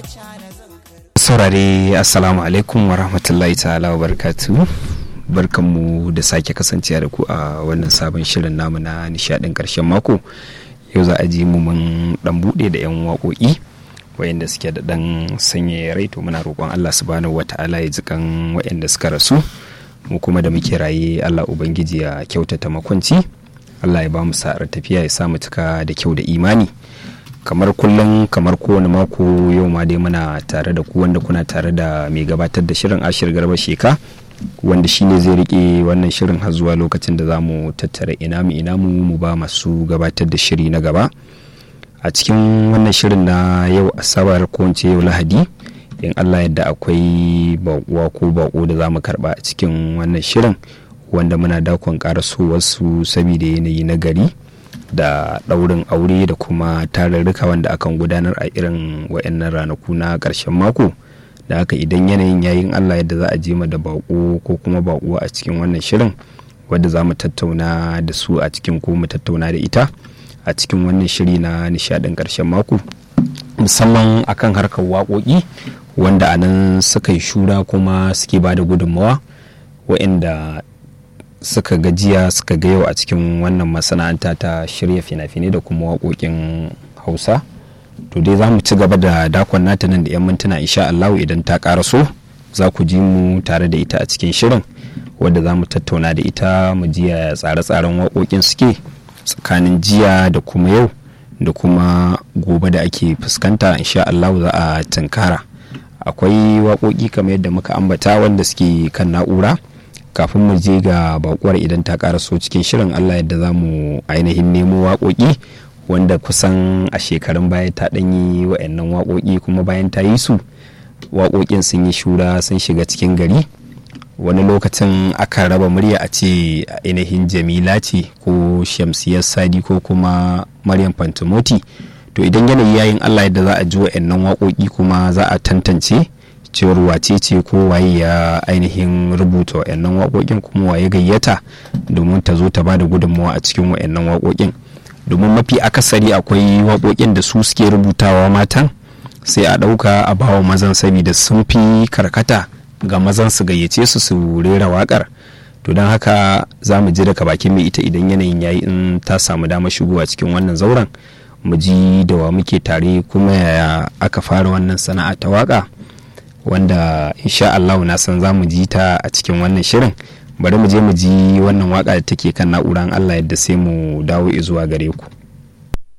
saurare assalamu alaikum wa rahmatullahi ta'ala wa barakatu barkanmu da sake kasancewa da ku a wannan sabon shirin namu na nishadin karshen mako yau za a ji mu mun dan bude da yan waƙoƙi wayanda suke da dan sanya rai to muna roƙon Allah subhanahu wata'ala ya ji kan wayanda suka rasu mu kuma da muke raye Allah ubangiji ya kyautata makwanci Allah ya ba mu sa'ar tafiya ya sa mu cika da kyau da imani kamar kullum kamar kowane mako yau ma dai muna tare da ku wanda kuna tare da mai gabatar da shirin ashir garba sheka wanda shine zai rike wannan shirin har zuwa lokacin da za mu tattara ina mu ina mu mu ba masu gabatar da shiri na gaba a cikin wannan shirin na yau asabar ko yau lahadi in allah yadda akwai bakuwa ko bako da za mu karba a cikin wannan shirin wanda muna dakon karasowarsu saboda yanayi na gari da ɗaurin aure da kuma tarurruka wanda akan gudanar a irin wa'annan ranaku na ƙarshen mako da haka idan yanayin yayin allah yadda za a je da baƙo ko kuma baƙo a cikin wannan shirin wadda za mu tattauna da su a cikin ko mu tattauna da ita a cikin wannan shiri na nishaɗin ƙarshen mako musamman akan harkar waƙoƙi wanda a nan suka yi shura kuma suke ba da gudunmawa wa'inda suka gajiya suka ga yau a cikin wannan masana'anta ta shirya fina-finai da kuma waƙoƙin hausa to dai za mu ci gaba da dakon nata nan da 'yan mintuna insha Allahu idan ta ƙaraso za ku ji mu tare da ita a cikin shirin wadda za mu tattauna da ita mu ji tsare-tsaren waƙoƙin suke tsakanin jiya da kuma yau da kuma gobe da ake fuskanta insha Allahu za a tunkara akwai waƙoƙi kamar yadda muka ambata wanda suke kan na'ura kafin mu je ga bakuwar idan ta karaso cikin shirin allah yadda za mu ainihin nemo waƙoƙi wanda kusan a shekarun baya ta ɗanyi wa'annan waƙoƙi kuma bayan ta yi su waƙoƙin sun yi shura sun shiga cikin gari wani lokacin aka raba murya a ce ainihin jamila ce ko shamsiyar sadi ko kuma maryam fantimoti to idan yanayi yayin allah yadda za a ji wa'annan waƙoƙi kuma za a tantance cewar wace ce ko waye ya ainihin rubuta wa'annan waƙoƙin kuma waye gayyata domin ta zo ta ba da gudunmawa a cikin wa'annan waƙoƙin domin mafi akasari akwai waƙoƙin da su suke rubutawa matan sai a ɗauka a bawa mazan saboda sun fi karkata ga mazan su gayyace su su rera waƙar to don haka za mu ji daga bakin mai ita idan yanayin yayi in ta samu dama shigowa cikin wannan zauren mu ji da wa muke tare kuma yaya aka fara wannan sana'a ta waƙa wanda insha Allah na san za mu ji ta a cikin wannan shirin bari mu je mu ji wannan waka da take kan na'uran Allah yadda sai mu dawo zuwa gare ku.